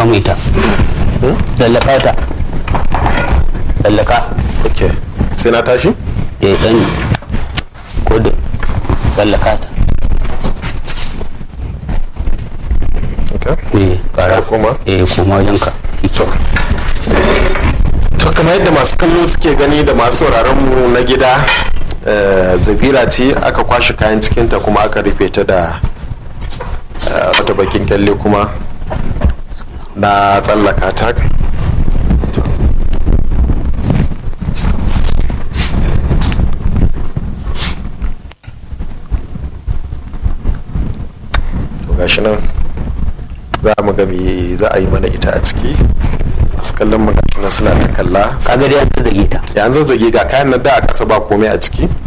tsallaka mu ita tsallaka ta tsallaka ok sai na tashi eh dan ko da tsallaka ta ok eh kara Koma? eh koma wajen ka to to kamar yadda masu kallo suke gani da masu sauraron mu na gida eh, zabira ce aka kwashe kayan cikinta kuma aka rufe ta da eh, wata bakin kyalle kuma na tsallaka ta To. To gashi nan za mu ga me za a yi mana ita a ciki masu kallon mu gashi nan suna ta kalla kaga dai an ta zage ta yanzu zazzage ga kayan nan da a kasa ba komai a ciki